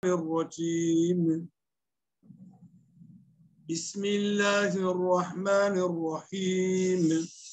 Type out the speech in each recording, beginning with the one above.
الرجيم بسم الله الرحمن الرحيم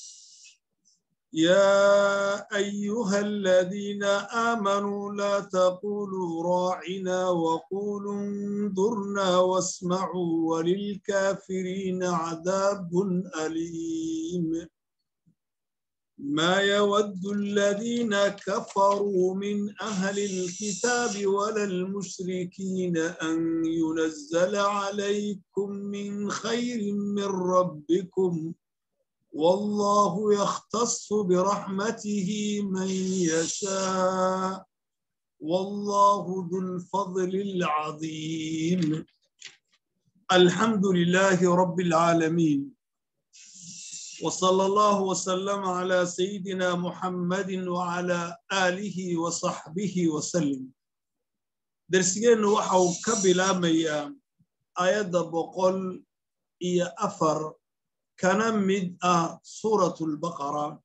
يا أيها الذين آمنوا لا تقولوا راعنا وقولوا انظرنا واسمعوا وللكافرين عذاب أليم ما يود الذين كفروا من أهل الكتاب ولا المشركين أن ينزل عليكم من خير من ربكم والله يختص برحمته من يشاء والله ذو الفضل العظيم الحمد لله رب العالمين وصلى الله وسلم على سيدنا محمد وعلى آله وصحبه وسلم درسيين وحو كبلا آيات بقول إيا أفر كان مد سورة البقرة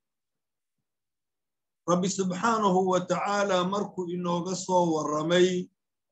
ربي سبحانه وتعالى مركو إنه قصوا والرمي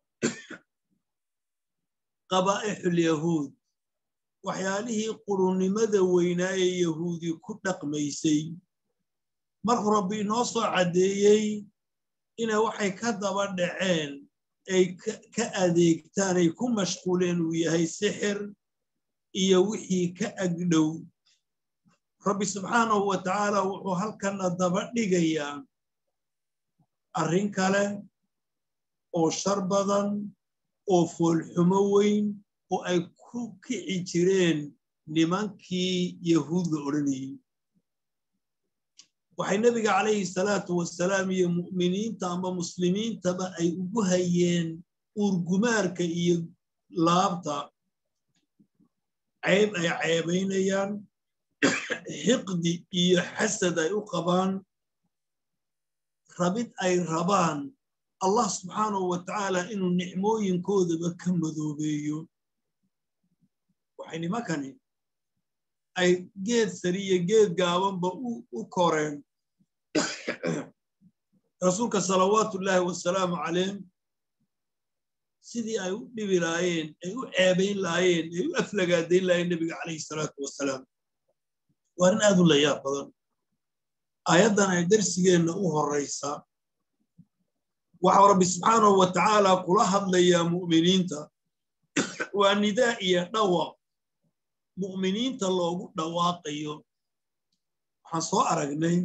قبائح اليهود waxyaalihii qurunimada weynaa ee yahuudi ku dhaqmaysay markuu rabbi inoo soo caddeeyey inay waxay ka daba dhaceen ay ka adeegtaan ay ku mashquuleen uu yahay sixir iyo wixii ka agdhow rabbi subxaanahu wa tacaala wuxuu halkanna daba dhigayaa arrin kale oo shar badan oo foolxumo weyn oo ay ku kici jireen nimankii yahuud la odhanayey waxay nebiga calayhi salaatu wasalaam iyo mu'miniinta ama muslimiintaba ay ugu hayeen uurgumaarka iyo laabta cayb ay ceebaynayaan xiqdi iyo xasad ay u qabaan rabid ay rabaan allah subxaanahu wa tacaala inuu nicmooyinkoodaba ka madoobeeyo waxay nimankani ay geed sari iyo geed gaabanba u koreen rasuulka salawaatullaahi wasalaamu calayhim sidii ay u dhibi laayeen ay u ceebayn laayeen ay u aflagaadayn laayeen nebiga calayhi salaatu wasalaam waa arrin aad u layaab badan aayaddan ay darsigeenna u horraysa waxau rabbi subxaanahu wa tacaala kula hadlayaa mu'miniinta waa nidaa iyo dhawaq mu'miniinta loogu dhawaaqayo waxaan soo aragnay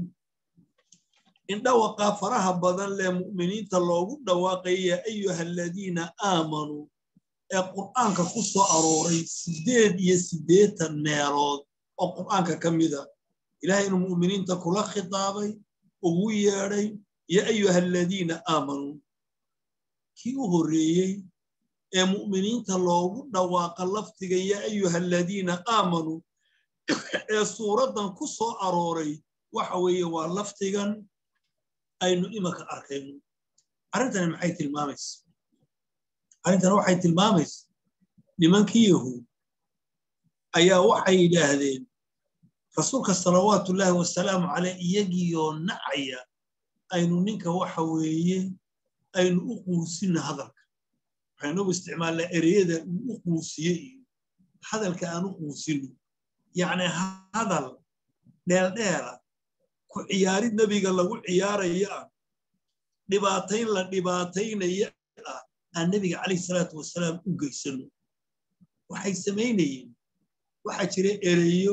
in dhawaqaa faraha badan leh mu'miniinta loogu dhawaaqayo yaa ayuha aladiina aamanuu ee qur'aanka ku soo arooray siddeed iyo siddeetan meelood oo qur'aanka ka mida ilahay inuu mu'miniinta kula khitaabay ugu yeedhay yaa ayuha aladiina aamanuu kii u horreeyey ee mu'miniinta loogu dhawaaqa lafdiga yaa ayuha aladiina aamanuu ee suuraddan ku soo arooray waxa weeye waa lafdigan aynu imanka arkayno arrintani maxay tilmaamaysa arrintani waxay tilmaamaysa nimankii yahuud ayaa waxay yidhaahdeen rasuulka salawaatullaahi wasalaamu caleyh iyagiioo nacaya aynu ninka waxa weeye aynu u quusinna hadalka waxaynugu isticmaalnaa ereyada uu u quusiye iyo hadalka aan u quusino yacni hadal dheeldheela ku ciyaarid nebiga lagu ciyaaraya ah dhibaatayn la dhibaataynaya ah aan nebiga calayhi salaatu wasalaam u geysano waxay samaynayeen waxaa jira ereyo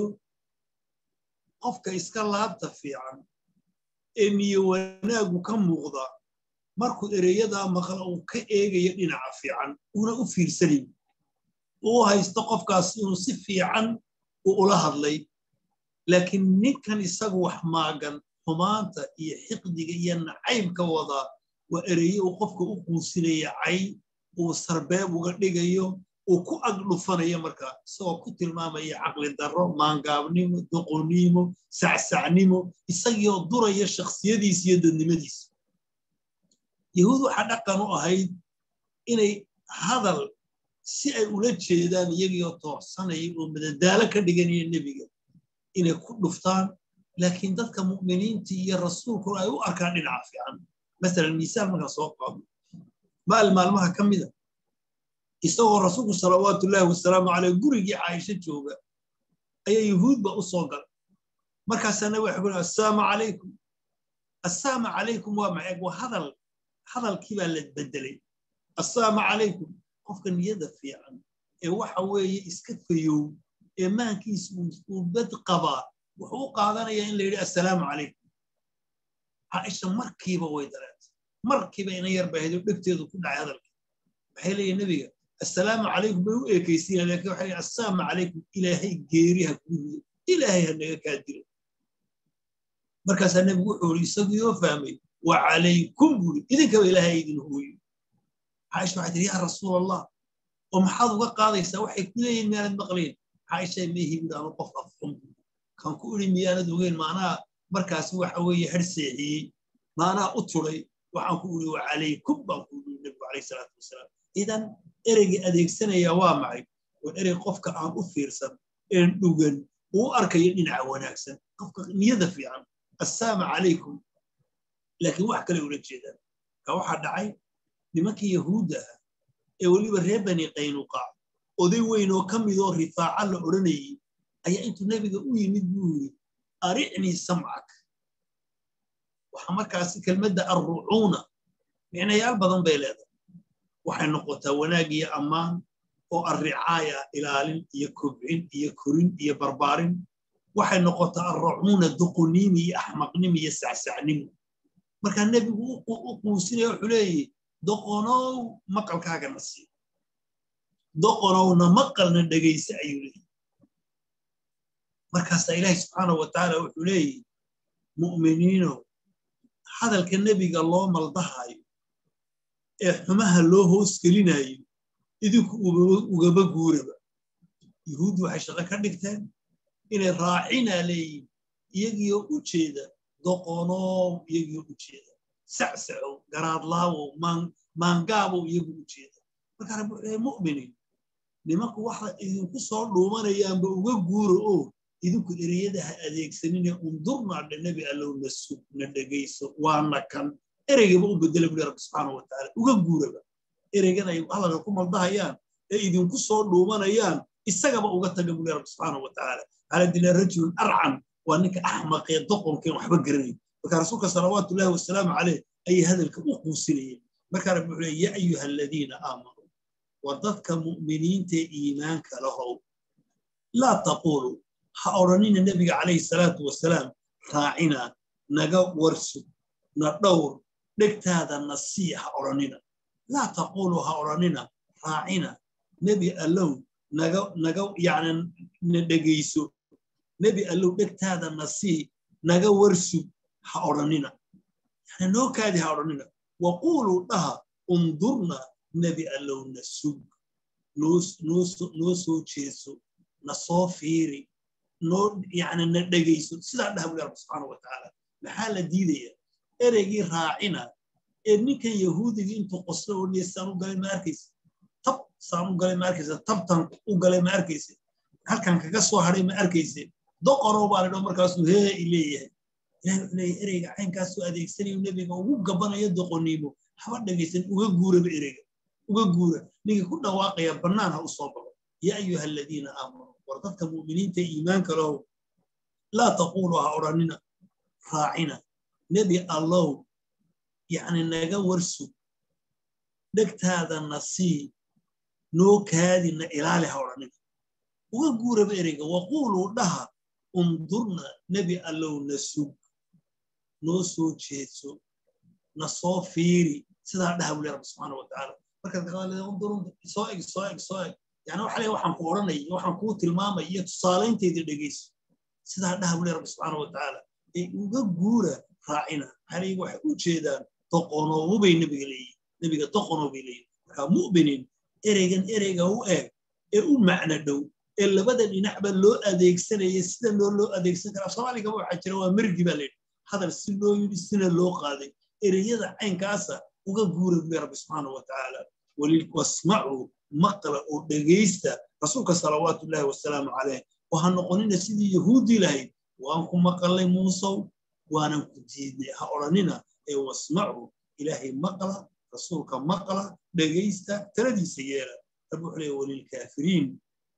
qofka iska laabta fiican ee niyo wanaagu ka muuqda markuu ereyadaa maqla uu ka eegayo dhinaca fiican uuna u fiirsanayn uu haysto qofkaas inuu si fiican u ula hadlay laakiin ninkan isagu wax maagan xumaanta iyo xiqdiga iyo nacaybka wadaa waa ereye uu qofka u quusinaya cay uu sarbeeb uga dhigayo uu ku agdhufanayo markaa isagoo ku tilmaamaya caqli darro maangaabnimo doqonnimo sacsacnimo isagiioo duraya shakhsiyadiisa iyo dadnimadiisa yahuud waxaa dhaqan u ahayd inay hadal si ay ula jeedaan iyagiioo toorsanaya oo madadaalo ka dhiganaya nebiga inay ku dhuftaan laakiin dadka mu'miniinta iyo rasuulkuna ay u arkaan dhinaca fiican masalan miisaal markaa soo qaado maal maalmaha ka mida isagoo rasuulku salawaatullaahi wasalaamu caleyh gurigii caaisho jooga ayaa yuhuudba u soo galay markaasaa nabi waxa ku assalaamu calaykum assalaamu calaykum waa maxay waa hadal hadalkii baa la bedelay assalaamu calaykum qofka niyada fiican ee waxa weeye iska fayow ee maankiisa uu bad qabaa wuxuu u qaadanayaa in la yidhi assalaamu calaykum caaisha markiiba way dareentay markiiba ina yar baahdo dhegteedu ku dhacay hadalka waxay leeyihin nebiga assalaamu calaykum bay u eekaysiinaya lakin waxay leeyihin assalaamu calaykum ilaahay geeriha kuurido ilaahay ha naga kaa dilo markaasaa nebigu wuxuu yidhi isagiioo fahmay wa calaykum buuri idinkaba ilaahay idin hooyo caaisha waxay tihi yaa rasuul allah oo maxaad uga qaadaysaa waxay ku leeyihin miyaanad maqlayn caaisha meehi buuri anu qof afxun kan ku idhi miyaanad ogeyn maanaa markaas waxa weeye har seexiyey maanaa u turay waxaan ku idhi wa calaykum baan ku idhi nebigu calayh salaatu wasalaam idan ereygii adeegsanaya waa maxay waa erey qofka aan u fiirsan een dhugan uu arkayo dhinaca wanaagsan qofka niyada fiican assalaamu calaykum laakiin wax kale ula jeedaan ka waxaa dhacay nimankii yahuudda ah ee weliba reer bani qaynuqaac oday weyn oo ka midoo rifaaca la odhanayey ayaa intuu nebiga u yimid buu yidhi aricnii samcak waxaa markaasi kelmadda arrucuuna micnayaal badan bay leedahay waxay noqotaa wanaag iyo ammaan oo arricaaya ilaalin iyo kobcin iyo korin iyo barbaarin waxay noqotaa arrucuuna duquniimi iyo axmaqnimi iyo sacsacnimo markaa nebigu u quusinaya wuxuu leeyahy doqonow maqalkaagana sii doqonowna maqalna dhegaysa ayuu leeyahy markaasaa ilaahi subxaanahu wa tacaala wuxuu leeyahy mu'miniinow hadalka nebiga loo maldahayo ee xumaha loo hoos gelinayo idinku ugaba guuraba yuhuuddu waxay shaqo ka dhigteen inay raacinaa leeyihin iyagiioo u jeeda doqonow iyagiioo u jeeda sacsacow garaadlaawow maangaabow iyagu u jeeda markaa rabbi wuxuu leeyahy mu'miniin nimanku waxa idinku soo dhuumanayaanba uga guuro oo idinku ereyada ha adeegsanine undurnaa dhe nebi allow na sug na dhegayso waana kan ereygaba u bedela buli rabbi subxaana wa tacaala uga guuraba ereygan ay hadalka ku maldahayaan ee idinku soo dhuumanayaan isagaba uga taga buli rabbi subxaana wa tacaala ala dila rajulun arcan waa ninka axmaqee doqonkeen waxba garanayn marka rasuulka salawaatullahi wasalaamu caleyh ayay hadalka u quusinayeen markaa rabbi wuxuu leey yaa ayuha aladiina aamanuu waa dadka mu'miniintae iimaanka lahow laa taqulu ha odhanina nebiga calayhi salaatu wasalaam raacina naga warsug na dhowr dhegtaada na sii ha odhanina laa taqulu ha odhanina raacina nebi allow naga naga yani na dhegayso nebi allow dhegtaada na sii naga warsug ha odhanina yani noo kaadi ha odhanina waquuluu dhaha undurna nebi allow na sug noo soo jeeso na soo fiiri noo yani na dhegayso sidaa dhaha buli rabbi subxaana wa tacaala maxaa la diidaya ereygii raacina ee ninkan yahuudiga intuu qoslo oo niya saan u galay ma arkaysa tab saan u galay ma arkaysa tabtan u galay ma arkaysa halkan kaga soo hadhay ma arkaysa doqonow baa ladho markaasuu hee i leeyahay ilahi wuxuu leeyahay ereyga caynkaasuu adeegsanayo nebiga ugu gabanayo doqoniimo haba dhegaysan uga guuraba ereyga uga guura ninka ku dhawaaqaya bannaan ha u soo baxo yaa ayuha aladiina aamanuu war dadka mu'miniinta iimaanka lahow laa taqulu ha odhanina raacina nebi allow yacni naga warsug dhegtaada na sii noo kaadi na ilaali ha odhanina uga guuraba ereyga waquuluu dhaha undurna nebi allow na sug noo soo jeedso na soo fiiri sidaa dhaha buli rabbi subxaana wa tacaala soo eg soo eg soo eg yani waxa le waxaan ku odhanay waxaan kuu tilmaamay iyo tusaalaynteeda dhegayso sidaa dhaha buli rabbi subxaana wa tacaala ee uga guura raacina maxaa waxay u jeedaan doqonoobo bay nebiga leeyihin nebiga doqonoo bay leeyihin markaa mu'miniin ereygan ereyga u eeg ee u macno dhow ee labada dhinacba loo adeegsanaya sida loo loo adeegsan kara soomaaligaba waxaa jira waa mergi baa layidhi hadal si loo yidhi sina loo qaaday ereyada caynkaasa uga guura buli rabbi subxaana wa tacaala wasmacuu maqla oo dhegaysta rasuulka salawaatullaahi wasalaamu caleyh oo ha noqonina sidii yahuudii lahayd waan ku maqalnay muusow waanan ku diidnay ha odhanina ee wasmacuu ilaahay maqla rasuulka maqla dhegaysta taladiisa yeela rabbi wuxuu leeyahy walilkaafiriin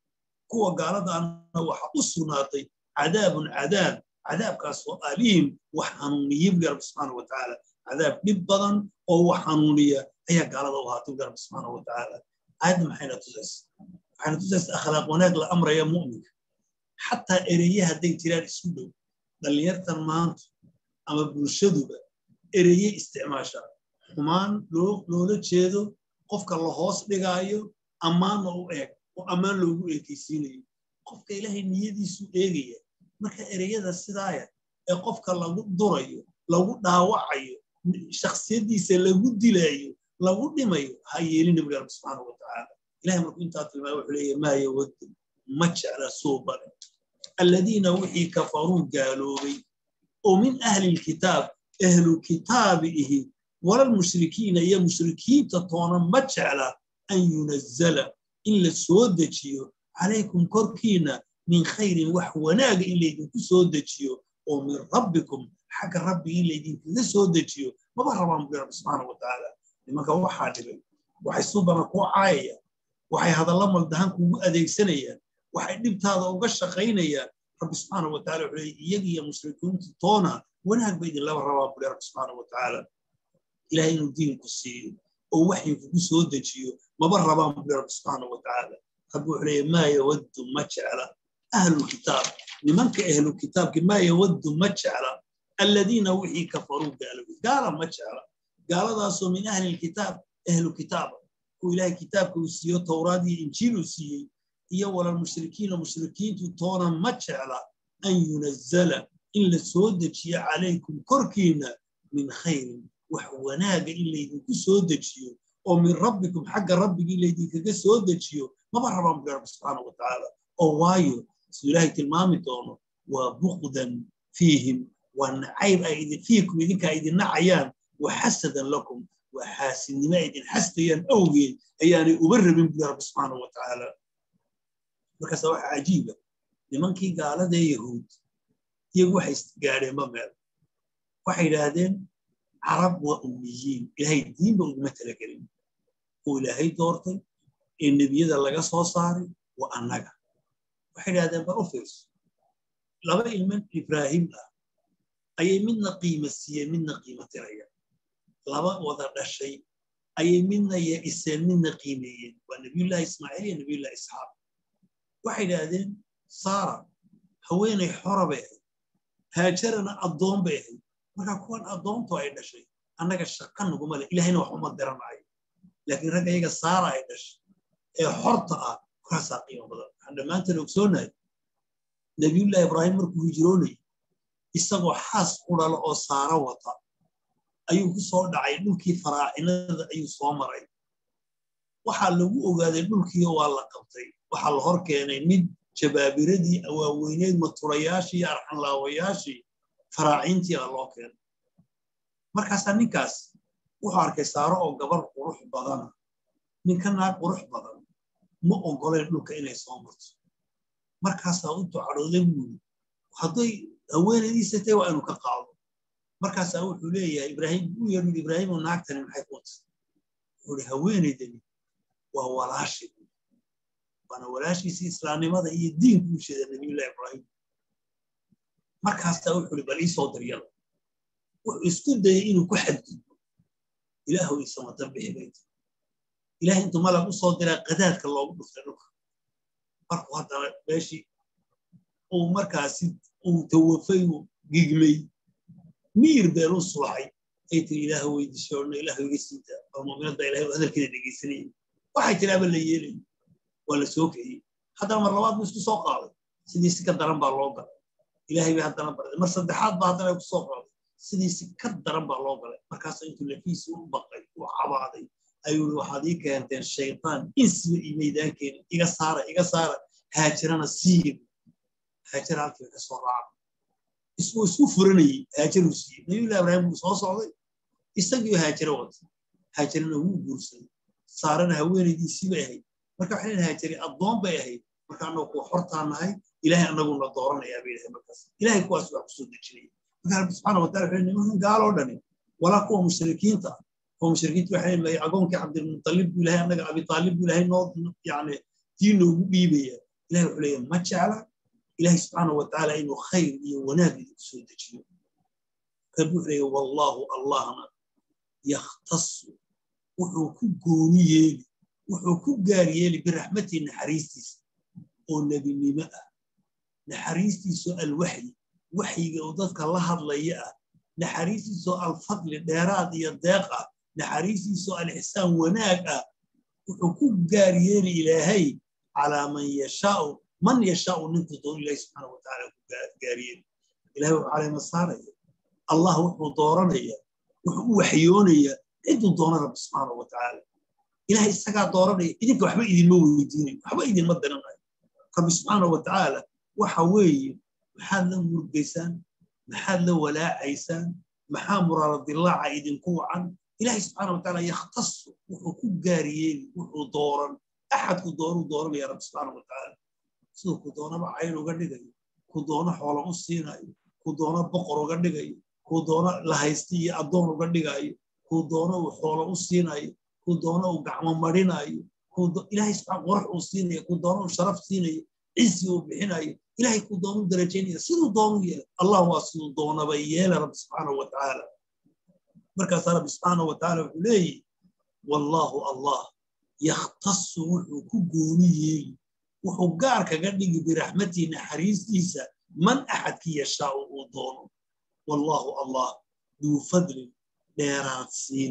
kuwa gaaladaana waxa u sugnaatay cadaabun cadaab cadaabkaasoo aliim wax xanuuniya bu rabbi subxaana wa tacaala cadaab dhib badan oo wax xanuuniya ayaa gaalada u ahaatay bu rabbi subxaana wa tacaala aayadda maxayna tusaysa waxayna tusaysa akhlaaq wanaag la amraya mu'minka xataa ereye hadday jiraan isku dhow dhallinyartan maanta ama bulshaduba ereye isticmaasha xumaan loola jeedo qofka la hoos dhigaayo ammaanna u eeg oo ammaan loogu eekaysiinayo qofka ilaahay niyadiisu eegaya marka ereyada sidaaya ee qofka lagu durayo lagu dhaawacayo shaksiyaddiisa lagu dilaayo lagu dhimayo ha yeelin nabiga rabbi subxaana wa tacaala ilahay markuu intaa tilmaamay wuxuu leeyahy maa yawaddu ma jecla suubane aladiina wixii kafaruu gaaloobay oo min ahli lkitaab ahlu kitaabi ihi walalmushrikiina iyo mushrikiinta toona ma jecla an yunazala in la soo dejiyo calaykum korkiina min khayrin wax wanaaga in laydinku soo dejiyo oo min rabbikum xagga rabbigi in laydinkaga soo dejiyo maba rabaan bui rabbi subxaana wa tacaala nimanka waxaa dhibay waxay subana kuu caayayaan waxay hadalla maldahan kuugu adeegsanayaan waxay dhibtaada uga shaqaynayaan rabbi subxaana wa tacala wuxuu leeyay iyaga iyo mushrikiintu toona wanaag ba idinlaba rabaa bui rabbi subxaana wa tacaala ilahay inuu diinku siiyo oo waxay kugu soo dejiyo maba rabaan bui rabbi subxaana wa tacaala rabbi wuxuu leeyay maa yawaddu ma jecla ahlulkitaab nimanka ahlukitaabki maa yawaddu ma jecla aladiina wixii kafaruu gaaloway gaala ma jecla gaaladaasoo min ahli lkitaab ahlu kitaaba kuwa ilaahay kitaabka uu siiyo towraad iyo injiil uu siiyey iyo walalmushrikiina mushrikiintu toona ma jecla an yunazala in la soo dejiyo calaykum korkiina min khayrin wax wanaaga in laydinku soo dejiyo oo min rabbikum xagga rabbigii laydinkaga soo dejiyo maba rabaan bui rabbi subxaana wa tacaala oo waayo siduu ilaahay tilmaami doono waa bukdan fiihim waa nacayb ay fiikum idinkaa idin nacayaan wa xasadan lakum waa xaasidnimo ay idin xastayaan awgeed ayaanay uba rabin bui rabbi subxaana wa tacaala markaasa waxa cajiiba nimankii gaaladee yahuud iyagu waxay gaadheenba meel waxay yidhaahdeen carab waa ummiyiin ilaahay diinba uguma talagelin oo ilaahay doortay ee nebiyada laga soo saaray waa annaga waxay idhahdeen bal u fiirso laba ilman ibraahim ah ayay midna qiima siiyeen midna qiimo tirayaan laba wada dhashay ayay midna yeiseen midna qiimeeyeen waa nebiyullahi ismaaciil iyo nebiyullahi isxaaq waxay idhaahdeen saara haweenay xora bay ahayd haajarana addoon bay ahayd marka kuwan addoontu ay dhashay annaga shaqa naguma leh ilahayna wax uma diranayo laakiin ragga iyaga saara ay dhashay ee xorta ah kaasaa qiimo badan waxaan dhammaantan ogsoonahay nebiyullahi ibraahim markuu hijroonayay isagoo xaas qudhala oo saara wata ayuu ku soo dhacay dhulkii faraacinada ayuu soo maray waxaa lagu ogaaday dhulkiio waa la qabtay waxaa la hor keenay mid jabaabiradii waaweyneed maturayaashii iyo arxanlaawayaashii faraaciintii a loo keenay markaasaa ninkaas wuxuu arkay saaro oo gabar qurux badana ninka naag qurux badan ma ogoleen dhulka inay soo marto markaasaa u ducadhooday buuri hadday haweenaydiisa tahay waa inuu ka qaado markaasaa wuxuu leeyahay ibraahim u yeedhu ibraahimu naagtani maxay ku tay wuxuu ihi haweenaydani waa walaashi waana walaashiisii islaamnimada iyo diinku u sheeda nabiyullahi ibraahim markaasaa wuxuu ihi bal ii soo daryada wuxuu isku dayay inuu ku xadgudbo ilaahu isamatan bixi bay tahay ilahay intuu malag u soo diraa qadaadka loogu dhuftay dhulka markuu haddana meeshii uu markaasi uu tawafay uu gigmay miir beeluu sulaxay ay tiri ilaahu weydiisay odhana ilaahu iga siita oo mu'minadda ilahay oo hadalkeeda dhegaysanayay waxay tiri aba la yeelay waa la soo kiciyey haddana mar labaad buu isku soo qaaday sidiisi ka daran baa loo galay ilaahay bay haddana barday mar saddexaad baa haddana ku soo qaaday sidiisi ka daran baa loo galay markaasuu intuu lafiisi u baqay u cabaaday ayuu waxaad ii keenteen shaytaan insiba iyo maydaankeena iga saara iga saara haajirana siiye haajira halkii ka soo raaca isuu isku furanayey haajaruu siiyey nabiyullahi ibraahim buu soo socday isagiioo haajiro wata haajirana wuu guursaday saarana haweenaydiisii bay ahayd marka waxay leedahay haajiri addoon bay ahayd marka annagu kuwa xortaa nahay ilaahay annaguna dooranayaa bay dhahay markaas ilaahay kuwaas wax kusoo dejinaya marka rabbi subxaana wataala wuxuu nimankan gaaloo dhani walaa kuwa mushrikiinta ah oo mushrikiintu waxay leeyihin agoonkii cabdilmutalib buu ilahay annaga abitaalib buu ilahay noo yani dii noogu dhiibaya ilahay wuxuu leeyahay ma jecla ilahay subxaana wa tacaala inuu khayr iyo wanaag idinku soo dejiyo kan wuxuu leeyahay wallahu allahna yakhtasu wuxuu ku gooni yeeli wuxuu ku gaar yeeli biraxmatii naxariistiisa oo nebinimo ah naxariistiisoo alwaxyi waxyiga oo dadka la hadlaya ah naxariistiisoo alfadli dheeraad iyo deeq ah naxariistiisoo alixsaan wanaag ah wuxuu ku gaar yeeli ilaahay calaa man yashaau man yashaau ninkuu doon ilahi subxaana watacaala ku gaar yeeli ilahay wuxuu caleyma saaraya allah wuxuu dooranaya wuxuu u waxyoonaya ciduu doona rabbi subxaana wa tacaala ilahay isagaa dooranaya idinka waxba idinma weydiinayo waxba idinma diranayo rabbi subxaana wa tacaala waxa weeye maxaad la murgaysaan maxaad la walaacaysaan maxaa muraaradilaaca idinku wacan ilahay subxaana wa tacaala yakhtasu wuxuu ku gaariyeeli wuxuu dooran axadku doonuu dooranaya rabbi subxaana wa tacaala siduu ku doonaba cayn uga dhigayo ku doono xoola u siinayo ku doono boqor uga dhigayo ku doono lahaysti iyo addoon uga dhigayo ku doono uu xoolo u siinayo ku doono uu gacmo marinayo ilahay subxaan qorax uu siinayo ku doono uu sharaf siinayo cisi uu bixinayo ilahay ku doonu darajaynaya siduu doonu yeela allah waa siduu doonaba yeela rabbi subxaana wa tacaala markaasaa rabbi subxaana wa tacaala wuxuu leeyihi wallaahu allah yakhtasu wuxuu ku gooni yeeli wuxuu gaar kaga dhigi biraxmatii naxariistiisa man axadkii yashaau uu doono wallaahu allah duu fadlin dheeraad siin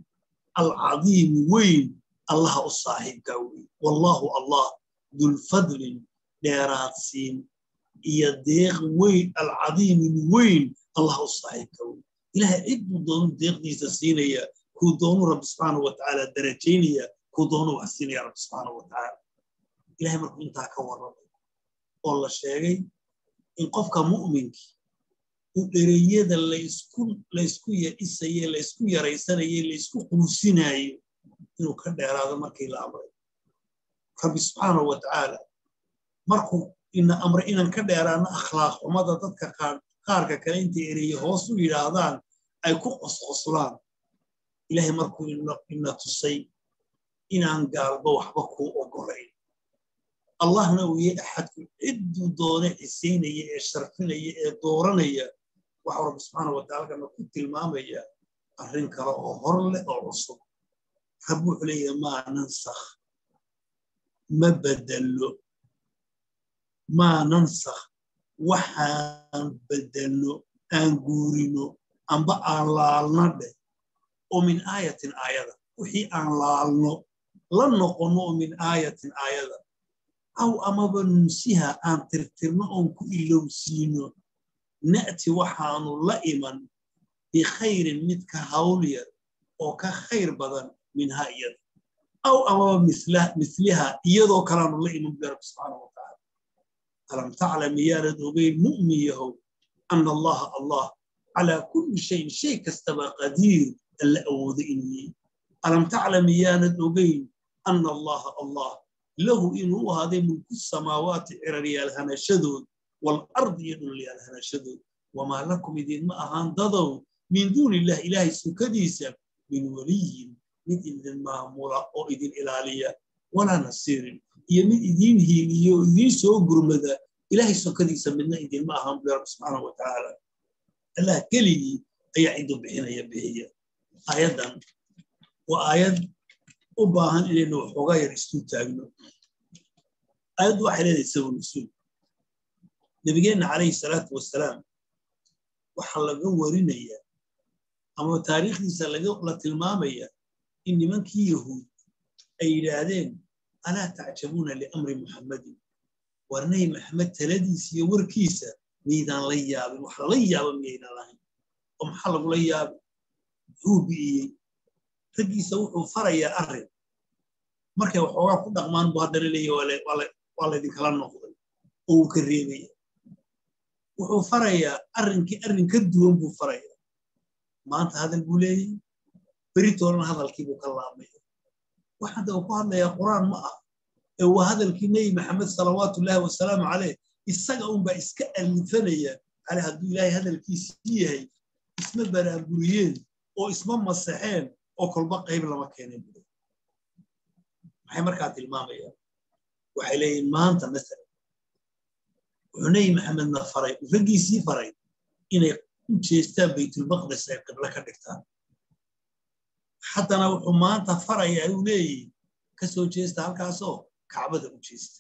alcadiimi weyn allaha u saaxiibkaa wey wallaahu allah dulfadlin dheeraad siin iyo deeq weyn alcadiimin weyn allaha u saaxiibkaa wey ilahay cidduu doonu deeqdiisa siinaya kuu doonu rabbi subxaana wa tacaala darajaynaya kuu doonu wax siinaya rabbi subxaana wa tacaala ilahay markuu intaa ka warramay oo la sheegay in qofka mu'minkii uu dhereyada laysku yaisaye laysku yaraysanaye laysku quusinayo inuu ka dheeraado markii la amray rabbi subxaana wa tacaala markuu ina amray inaan ka dheeraano akhlaaq xumada dadka qaarka kale intay ereye hoos u yidhaahdaan ay ku qosqoslaan ilahay markuu ina tusay inaan gaalba waxba kuu ogolayn allahna uu yahay axadku cidduu doone xisaynaya ee sharfinaya ee dooranaya waxau rabbi subxaana wa taala kana ku tilmaamaya arrin kale oo hor leh oo cusub rabbi wuxuu leeyahay maa nansakh ma bedello maa nansakh waxaan bedelno aan guurino amba aan laalna dheh oo min aayatin aayada wixii aan laalno la noqonno oo min aayatin aayada aw amaba nunsiha aan tirtirno oon ku ilowsiino na'ti waxaanu la iman bikhayrin mid ka hawl yar oo ka khayr badan minha iyada aw amaba misliha iyadoo kalaanu la iman bu rabbi subxaana wa tacaala alam taclam miyaanad ogeyn mu'min yahow ana allaha allah calaa kulli shayin shay kastaba qadiir alla awoodo inuu yihi alam taclam miyaanad ogeyn ana allaha allah lahu inuu u ahaaday mulku samaawaati ciraryaal hanashadood waalardi iyo dhulyaal hanashadood wamaa lakum idinma ahaan dadow min duuni illah ilaahay sukadiisa min weliyin mid idin maamula oo idin ilaaliya walaa nasiirin iyo mid idiin hiiliyo oo idiin soo gurmada ilaahay sokadiisa midna idinma ahaan bu rabbi subxaana wa tacaala allah keligii ayaa cidu bixinaya bixiya aayaddan waa aayad u baahan inaynu waxoogaa yar isu taagno aayaddu waxay leedahay sabab nusuul nabigeenna calayhi salaatu wasalaam waxaa laga warinaya ama taariikhdiisa la tilmaamaya in nimankii yahuud ay yidhaahdeen alaa tacjabuuna liamri muxammadin war nabi maxamed taladiisa iyo warkiisa miydaan la yaabin wax lala yaaba miyaydaan lahayn oo maxaa lagula yaabi muxuu bi'iyey raggiisa wuxuu farayaa arrin markay waxoogaa ku dhaqmaan buu haddana leeya waa laydinkala noqday oo uu ka reebaya wuxuu farayaa arrinkii arrin ka duwan buu farayaa maanta hadal buu leeyahy beritoolana hadalkii buu ka laabmaya waxaan daba ku hadlayaa qur'aan ma ah ee waa hadalkii nebi maxamed salawaatullaahi wasalaamu caleyh isaga unbaa iska alifanaya ale hadduu ilaahay hadalkiisii yahay isma baraanburiyeen oo isma masaxeen oo kolba qayb lama keenin buu maxay markaa tilmaamayaan waxay leeyihin maanta masalan wuxuu nebi maxamedna faray raggiisii faray inay u jeestaan baytulmaqdis ay qiblo ka dhigtaan haddana wuxuu maanta faraya uu leeyihi ka soo jeesta halkaasoo kacbada u jeesta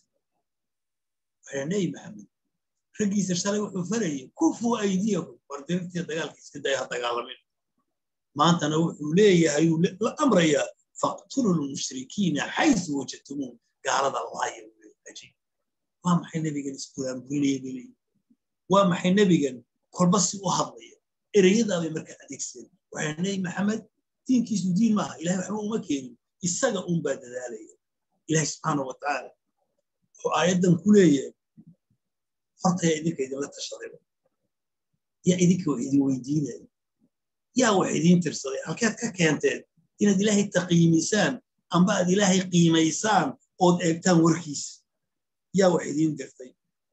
waxaa nebi maxamed raggiisa shalay wuxuu farayay kufuu aydiyakum war dirirtiya dagaalka iska daya ha dagaalamin maantana wuxuu leeyahay uu la amrayaa faqtulu lmushrikiina xaysu wajadtumuun gaalada laaya waa maxay nebigan isburaanburinaya bay leeyihin waa maxay nebigan kolba si u hadlaya ereyadaabay markaa adeegsadeen waxaa nebi maxamed diinkiisu diin maaha ilahay waxba uma keenin isaga unbaa dadaalaya ilahi subxaana wa tacaala wuxuu aayaddan ku leeyahay hortaya idinka idinla tashadayba yaa idinka wax idin weydiinaya yaa wax idiin tirsaday halkeed ka keenteen inaad ilaahay taqiimisaan amba aad ilaahay qiimaysaan ood eegtaan warkiisa yaa wax idiin dirtay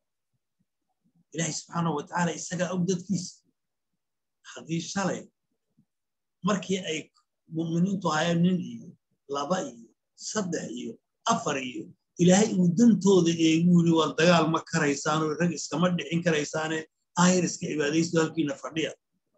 ilaahay subxaana wa tacaala isagaa og dadkiisa haddii shalay markii ay mu'miniintu hayeen nin iyo laba iyo saddex iyo afar iyo ilaahay uu dantooda eegu yiri waa dagaal ma karaysaanoo rag iskama dhixin karaysaane aayar iska cibaadaysto halkiina fadhiya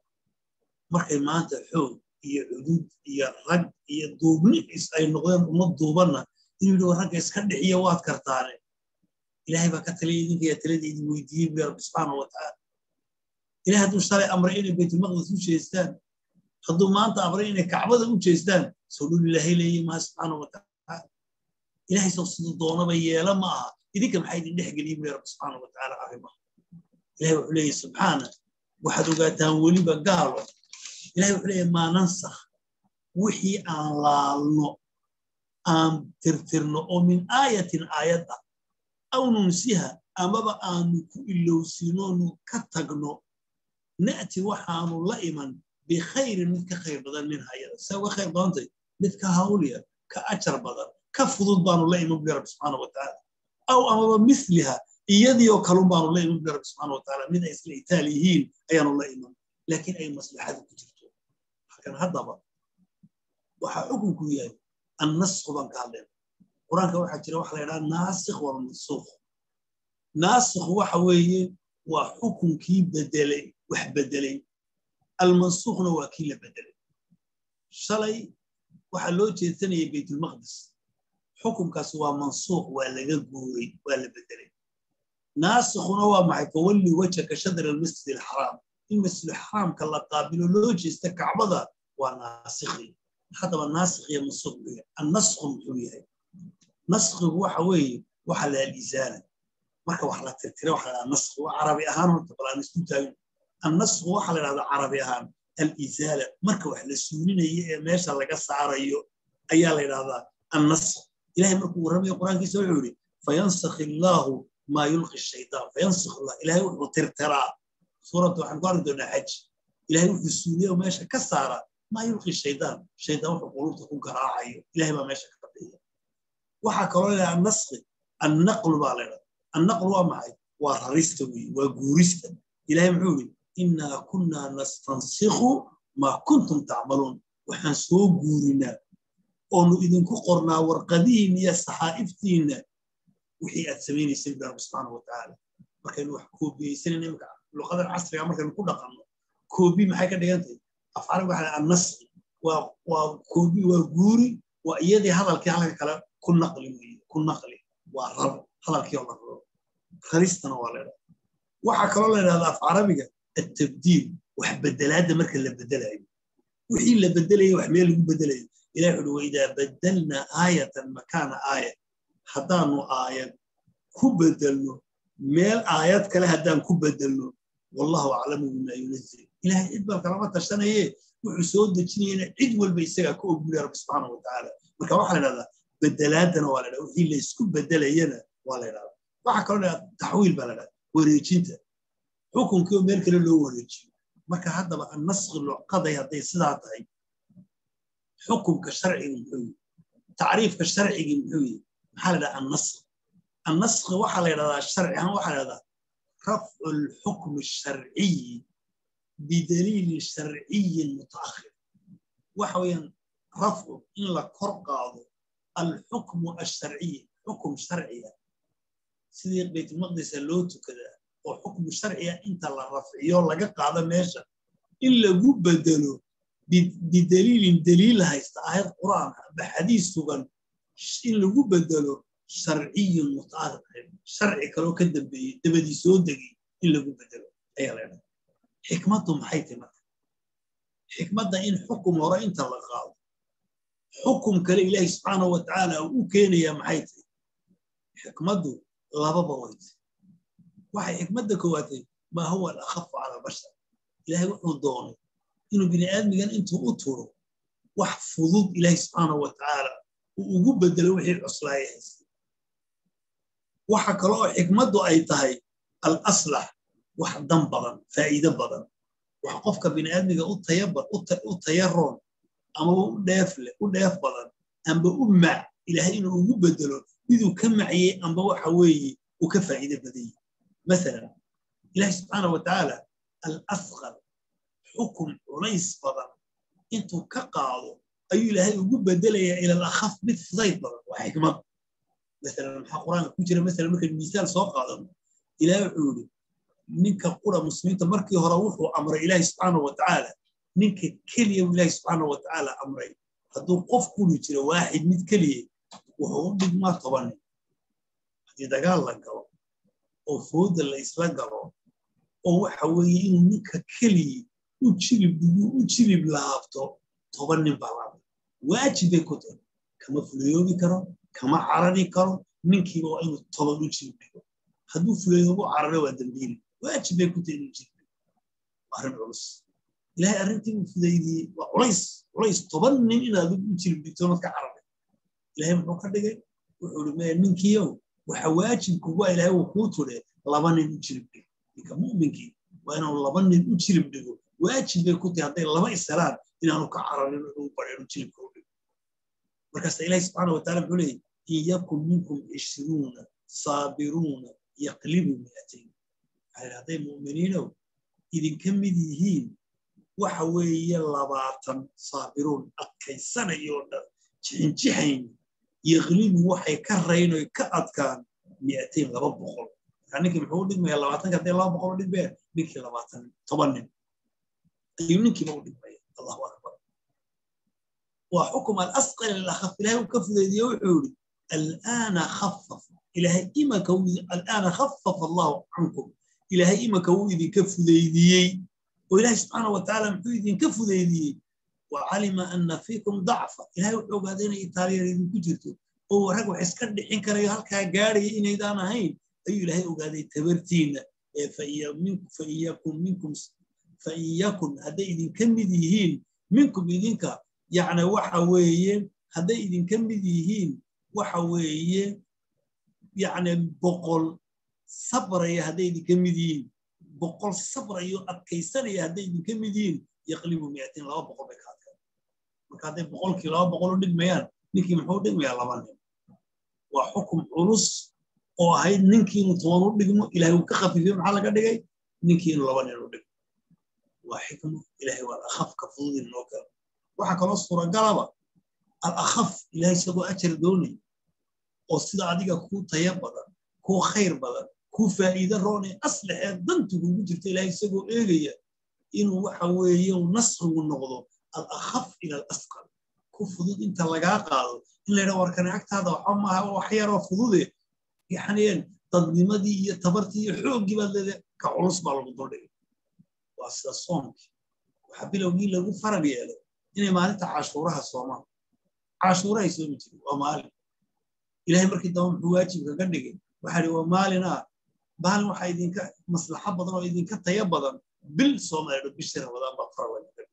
markay maanta xoog iyo cudud iyo rag iyo duubni is ay noqdeen ummad duubanna inuu yidhi ragga iska dhixiya waad kartaane ilahay baa ka taliya idinkaya talada idin weydiiyey bu rabbi subxaana wa tacaala ilahay hadduu shalay amray inay baytulmaqdis u jeestaan hadduu maanta amray inay kacbada u jeestaan soo dhul ilaahay leeyahy maha subxaana wa tacaala ilahay soo siduu doonaba yeela ma aha idinka maxaa idin dhex geliye buli rabbi subxaana wa tacaala arrimaha ilahay wuxuu leeyahy subxaana waxaad ogaataan weliba gaalo ilahay wuxuu leeyahy maa nansakh wixii aan laalno aan tirtirno oo min aayatin aayad ah aw nunsiha amaba aanu ku ilowsinoonu ka tagno na'ti waxaanu la iman bikhayrin mid ka khayr badan min hayada see uga khayr badantay mid ka hawliya ka ajar badan ka fudud baanu la iman buli rabbi subxaana wa tacaala aw amaba misliha iyadii oo kalun baanu la iman buli rabbi subxaana wa tacaala mid ay isla itaal yihiin ayaanu la iman laakiin ay maslaxadu ku jirto halkan haddaba waxaa xukunku yahay annasku baan ka hadlayna qur-aanka waxaa jira waxa la yidhaha naasikh walmansuukh naasikh waxa weeye waa xukunkii bedelay wax bedelay almansuukhna waa kii la bedelay shalay waxaa loo jeedsanayay baytulmaqdis xukunkaas waa mansuuq waa laga guuray waa la bedelay naasikhuna waa maxay fawalli wajhaka shadr almasjid alxaraam in masjidulxaraamka la qaabilo loo jeesta kacbada waa naasikhi haddaba naasikh iyo mansuuq buu yahay annasku muxuu yahay naskhigu waxa weeye waxa la alisaala marka wax la tirtira waxa la naskhi waa carabi ahaan horta balaan isku taagin annasku waxa la dhahdaa carabi ahaan alisaala marka wax la suulinayo ee meesha laga saarayo ayaa la yidhahdaa annasq ilahay markuu warramayo qur-aankiisa wuxuu yidhi fayansakh illaahu maa yulqi shaytaan fayansakh allah ilahay wuxuu tirtiraa suuradda waxaan ku arki doonaa xaj ilahay wuxuu suuliya oo meesha ka saara maa yulqi shaydaan shaydaan wuxuu qulubta ku garaacayo ilahay baa meesha ka qabeeya waxaa kaloo leedahay annasqi annaqlu baa leedahay annaqlu waa maxay waa rarista weeye waa guurista ilahay muxuu yidhi innaa kunnaa nastansikhu maa kuntum tacmaluun waxaan soo guurinaa oonu idinku qornaa warqadihiinna iyo saxaa'iftiinna wixii aad samaynaysay bi rabbi subxaana wa tacaala markaynu wax koobiyeysanayna imika luqadan casriga markaynu ku dhaqanno koobi maxay ka dhigan tahay afcali waxa annasqi waa waa koobi waa guuri waa iyadii hadalkii halka kale ku naqli weeye ku naqli waa rar hadalkii oo la raro raristana waa leedahay waxaa kaloo la yidhahdaa af carabiga التبديل wax bedelaada marka la bedelayo wixii la bedelaya wax meel lagu bedelayo ilahi wuxuu waidaa badalna aayatan makaana aaya haddaanu aayad ku bedelno meel aayad kale haddaan ku bedelno wallahu aclamu bima yunazil ilahay cid baan kalama tashanaye wuxuu soo dejinayana cid walba isagaa ka ogulaya rabbi subxaana wa tacaala marka waxaa la idhahdaa bedelaadana waa la dhahda wixii laysku bedelayana waa la idhahdaa waxaa kaloo la dhahdaa taxwiil baa la dhahdaa wareejinta xukunkii oo meel kale loo wareejiyo marka haddaba annaskhi luqaday hadday sidaa tahay xukunka sharciga muxuu yihi tacriifka sharcigii muxuu yihi maxaa la dhaha annaskhi annaskhi waxaa la yidhahdaa sharci ahaan waxaa la yidhahdaa rafcu lxukmi sharciyi bidaliilin sharciyin mutaakhir waxa weeyaan rafcu in la kor qaado alxukmu alsharciy xukum sharciya sidii baytulmaqdisa loo tukadaa oo xukmu sharciya inta la rafciyo laga qaado meesha in lagu bedelo bidaliilin daliil haysta aayad qur'aan aba xadiis sugan in lagu bedelo sharciyun mutaarid sharci kaloo ka dambeeyey dabadii soo degay in lagu bedelo ayaa leedahay xikmaddu maxay tahay marka xikmadda in xukum hore inta la qaado xukum kale ilaahi subxaanahu wa tacaala uu u keenayaa maxay tahay xikmaddu lababa way tahay waxay xikmadda koowaatay maa huwa alakhafu cala albashar ilaahay wuxuu doonay inuu bini aadmigan intuu u turo wax fudud ilaahi subxaanahu wa tacaala uu ugu bedelo wixii cuslaaya haystay waxa kale oo xikmaddu ay tahay al aslax wax dan badan faa'iido badan wax qofka bini aadmiga u tayaroon ama u dheefle u dheef badan amba u mac ilaahay inuu ugu bedelo miduu ka maciyey amba waxa weeye uu ka faa'iido badanyey masalan ilaahi subxaana wa tacaala al asqar xukum culays badan intuu ka qaado ayuu ilaahay ugu bedelayaa ila al akhaf mid fudayd badan waa xikmad masalan maxaa qur-aanka ku jira masalan markaynu misaal soo qaadano ilaah wuxuu yidhi ninka qura muslimiinta markii hore wuxuu amray ilaahi subxaana wa tacaala ninka keliya u ilaahi subxaana wa tacaala amray hadduu qof kuli jiro waaxid mid keliya wuxuu u dhigmaa toban nin haddii dagaal la galo oo fooda la isla galo oo waxa weeye inuu ninka keliya u jilib u jilib laabto toban nin baa laabay waajib bay ku tahay kama fulayoobi karo kama carari karo ninkiiba waa inuu toban u jilib dhigo hadduu fulayoobo cararo waa dambiili waajib bay ku tahay inuu jilib dhigo waa arrin culus ilaahay arrintii uu fudaydiyey waa culays culays toban nin inaad u jilib dhigto mad ka cararay ilaahay muxuu ka dhigay wuxuu ii maya ninkiiow waxa waajibkugu a ilaahay uu kuu tudhe laba nin u jilib dhigo ninka mu'minkii waa inuu laba nin u jilib dhigo waajib bay ku tahay hadday laba ishelaan inaanu ka cararin wuxuu badheenu jilibka u dhigo markaasa ilaahi subxaana wa taala muxuu leeyay in yakun minkum cishruuna saabiruuna yaqlibu mi'atayn waxaa hadday mu'miniinow idinka mid yihiin waxa weeye labaatan saabiruun adkaysanayoo dhan jixinjixayn yaqlibu waxay ka rayn oy ka adkaan mi'atayn laba boqol markaa ninkii muxuu u dhigmaya labaatanka hadday laba boqol u dhigmaya ninkii labaatan toban nin ayuu ninkiiba u dhigmaya allahu akbar waa xukum alasqal ilakhaf ilahay uu ka fudaydiye wuxuu yidhi al'aana khafaf ilahay imanka al'aana khafafa allahu cankum ilahay imanka wuu idinka fudaydiyey oo ilahay subxaana wa tacaala muxuu idinka fudaydiyey wa calima ana fiikum dacfa ilahay wuxuu ogaaday inay itaaliyar idinku jirto oo rag wax iska dhixin karayo halkaa gaadhaya inaydaan ahayn ayuu ilahay ogaaday tabartiinna ee faiyakun minkum fain yakun hadday idinka mid yihiin minkum idinka yacni waxa weeye hadday idinka mid yihiin waxa weeye yacni boqol sabraya hadday idinka mid yihiin boqol sabrayo adkaysanaya hadday idinka mid yihiin yaqlibu miatiin laba boqol bay ka adkaan marka hadday boqolkii laba boqol u dhigmayaan ninkii muxuu dhigmayaa laba nin waa xukum culus oo ahayd ninkii inuu toban u dhigmo ilahay uu ka khafiifiyo maxaa laga dhigay ninkii inuu laba nin u dhigmo waa xikmo ilahay waa alakhafka fududin noo kale waxaa kaloo suuragalaba alakhaf ilahay isagoo ajar doonay oo sida adiga kuu taya badan kuu khayr badan kuu faa'iide roonay aslaxee dantu kugu jirta ilahay isagoo eegaya inuu waxa weeye nasrigu noqdo alakhaf ila alasqal ku fudud inta lagaa qaado in la yidhaha warkane agtaada waxa maaha wax yaroo fudude yaxneen dadnimadii iyo tabartii iyo xooggii baad leedahay ka culus baa lagu duldhigay waa sida soomkii waxaa bilowgii lagu farag yeelay inay maalinta cashuuraha soomaan cashuurahay soomi jirin waa maalin ilahay markii damba muxuu waajib kaga dhigay waxaa ihi waa maalin ah maalin waxaa idinka maslaxo badan oo idinka taya badan bil soomaaliya bishii ramadaan baa farag laga dhigay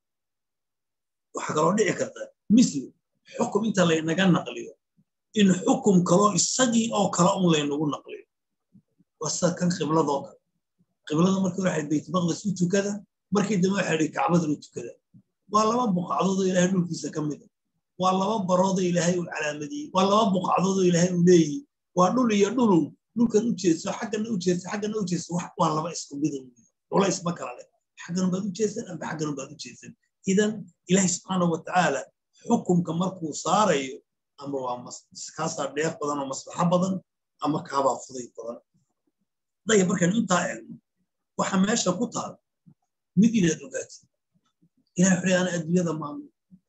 waxaa kaloo dhici karta misli xukum inta laynaga naqliyo in xukum kaloo isagii oo kale un laynagu naqliyo waa sida kan qibladoo kale qiblada markii hore waxay baytmaqdes u tukada markii dambe waxay idhi kacbadan u tukada waa laba buqacdoodoo ilaahay dhulkiisa ka mida waa laba baroodoo ilaahay uu calaamadiyey waa laba buqacdoodoo ilaahay uu leeyihi waa dhul iyo dhulun dhulkan u jeeso xaggana u jeeso xaggana u jeeso waa laba isku midan culays ma kala leh xaggan baad u jeesan amba xaggan baad u jeesan idan ilaahay subxaana wa tacaala xukumka markuu saarayo ama waa kaasaa dheef badan oo maslaxo badan ama kaabaa fuday badan daya markaynu intaa eegno waxa meesha ku taal mid inaad ogaatid ilahay wuxuu ana adduunyada maamul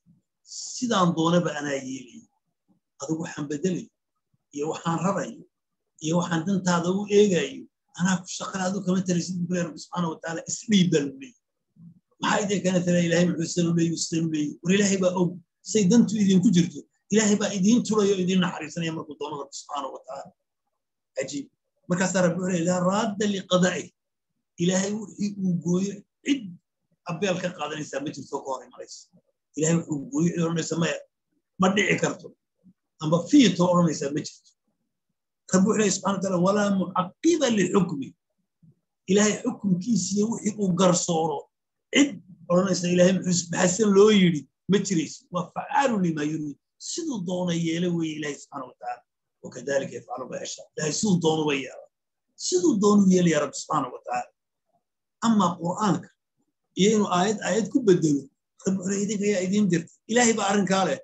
sidaan doonaba anaa yeelaya adigu waxaan bedelayo iyo waxaan rarayo iyo waxaan dantaada u eegayo anaa ku shaqala adu kama taraysid buu rabbi subxaana watacaala isdhiib baa lagu leeyahy maxaa idin kana tala ilahay muxuu san u leeyi san u leeyi war ilaahay baa og say dantu idinku jirto ilaahay baa idiin turayo o idiin naxariisanaya markuu doono rabbi subxaana watacaala cajiib markaasaa rabbi wuxuu leeyahy laa raadda liqadaa'ih ilaahay wixii uu gooyo cid abeel ka qaadanaysaa ma jirto ka hor imanaysa ilahay wuxuu gooyo cid odhanaysa maya ma dhici karto amba fiito odhanaysaa ma jirto rabbi wuxuu leeyahy subxana wataala walaa mucaqiba lixukmi ilaahay xukumkiisiyo wixii uu garsooro cid odhanaysa ilahay muxuu maxasan loo yidhi ma jirayso waa facaalu lima yuriid siduu doona yeela weeye ilahay subxaana watacaala wakadalika yafcalu ma yashaa ilahay siduu doonuba yeela siduu doonu yeelaya rabbi subxaana watacaala ama qur'aanka iyo inuu aayad aayad ku bedelo rabbi wuxuu idinka yaa idiin dirta ilaahay baa arrinkaa leh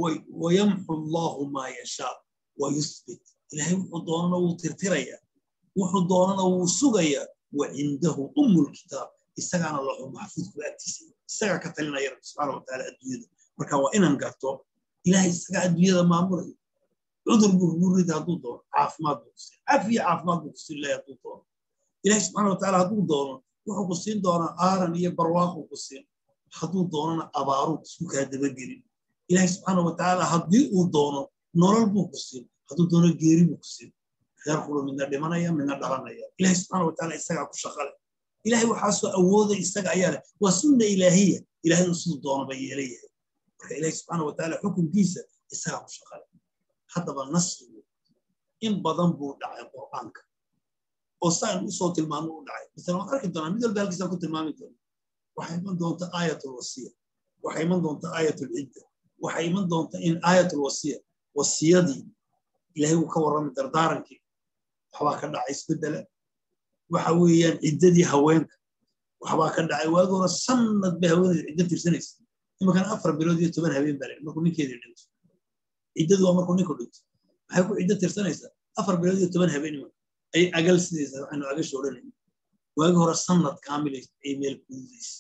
wayamxu allahu maa yashaa wayusbit ilahay wuxuu doonana wuu tirtirayaa wuxuu doonana wuu sugayaa wa cindahu ummulkitaab isagaana lahu maxfuudku agtiisa isagaa ka talinaya rabbi subxaana watacaala adduunyada marka waa inaan garto ilahay isagaa adduunyada maamulayo cudur buu kugu rida hadduu doono caafimaad buu kusiin cafiya caafimaad buu kusiin ilahay hadduu doono ilahay subxaana watacaala hadduu doono wuxuu ku siin doonaa aaran iyo barwaaquu ku siin hadduu doonana abaaruu isku kaa dabagelin ilahay subxaana watacaala haddii uu doono nolol buu ku siin hadduu doono geeri buu ku siin reer kulu midna dhimanaya midna dhalanaya ilahay subxaana watacaala isagaa ku shaqale ilahay waxaasoo awooda isaga ayaa leh waa sunna ilaahiya ilahay uu siduu doonaba yeelayahay marka ilahay subxaana watacaala xukunkiisa isagaa ku shaqale haddaba nasrigu in badan buu dhacay qur'aanka oo saan usoo tilmaamo u dhacay misale waan arki doonaa mid walba halkiisaan ku tilmaami doona waxay iman doonta aayatul wasiya waxay iman doonta aayatul cidda waxay iman doonta in aayatul wasiya wasiyadii ilahay uu ka warramay dardaarankii waxbaa ka dhacay isbeddela waxa weeyaan ciddadii haweenka waxbaa ka dhacay waagi hore sanad bay haweeneed ciddo tirsanaysa imankana afar bilood iyo toban habeen baa markuu ninkeedii dhinto ciddadu waa markuu ninku dhinto maxay ku ciddo tirsanaysaa afar bilood iyo toban habeen imanka ay agal sidaysaa waxaynu agasha odhanayna waagi hore sanad kaamilays ay meel kududaysa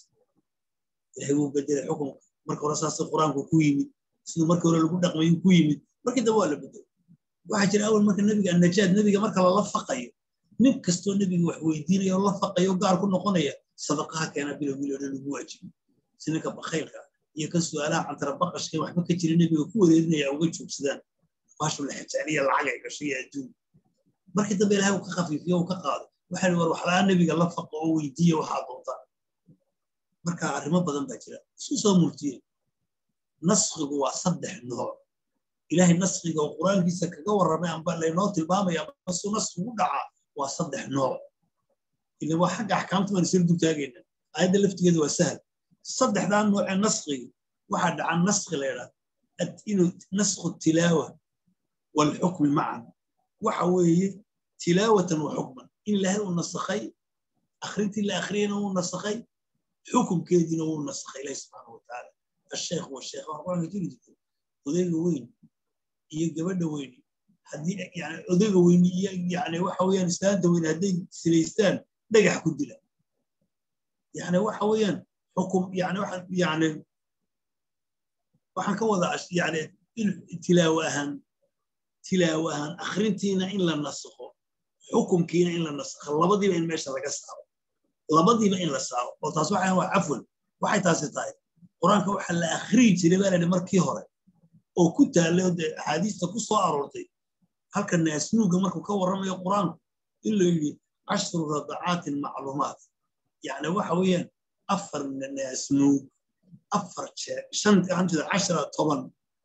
ilahay wuu bedelay xukunka marka hore saasay qur-aanku ku yimid siduu markii hore lagu dhaqmayu ku yimid markii dambe waa la bedelay waxaa jira awal marka nebiga annajaad nebiga marka lala faqayo nin kastoo nebiga wax weydiinaya oo la faqayo gaar ku noqonaya sadaqaha keena bilowgii odhan lagu waajibi si ninka bakhaylka iyo kan su'aalaha cantara baqashka waxba ka jira nebiga ku wareerinaya uga joogsadaan baashu la xijaaniya lacag ay gashay iyo adduun markii dambe ilahay uu ka khafiifiyo uu ka qaado waxaa war waxlaa nebiga la faqo oo weydiiya waxaa doontaa marka arrimo badan baa jira isku soo murtiye naskhigu waa saddex nooc ilahay naskhiga oo qur-aankiisa kaga warramay amba laynoo tilmaamaya masuu naskhigu dhacaa waa saddex nooc ila waa xagga axkaamta baan isla dultaagayna aayadda laftigeeda waa sahal saddexdaa noocee naskhiga waxaa dhaca naskhi la yidhaha inuu naskhu tilaawa walxukmi macan waxa weeye tilaawatan wa xukman in ilaahay uu nasakhay akhrintii la akhriyana wuu nasakhay xukumkeediina wuu nasakhay ilahi subxaana watacaala asheekh washeekh waa qur-aanka jiri jirtay odayga weyn iyo gabadha weyni haddii yani odayga weyni iyo yani waxa weeyaan islaanta weyni hadday silaystaan dhagax ku dila yani waxa weeyaan xukum yani waxaan yani waxaan ka wadaa yani tilaawo ahaan tilaawo ahaan akhrintiina in la nasakho xukumkiina in la nasakho labadiiba in meesha laga saaro labadiiba in la saaro oo taas waxaan waa cafwan waxay taasi tahay qur-aanka waxa la akhriyi jiray baa layidhi markii hore oo ku taallay oo dee axaadiista ku soo aroortay halka naasnuuga markuu ka warramayo qur-aanku in la yidhi cashru radacaatin macluumaat yani waxa weeyaan afar naasnuug afar jeer shan gacanteeda cashara toban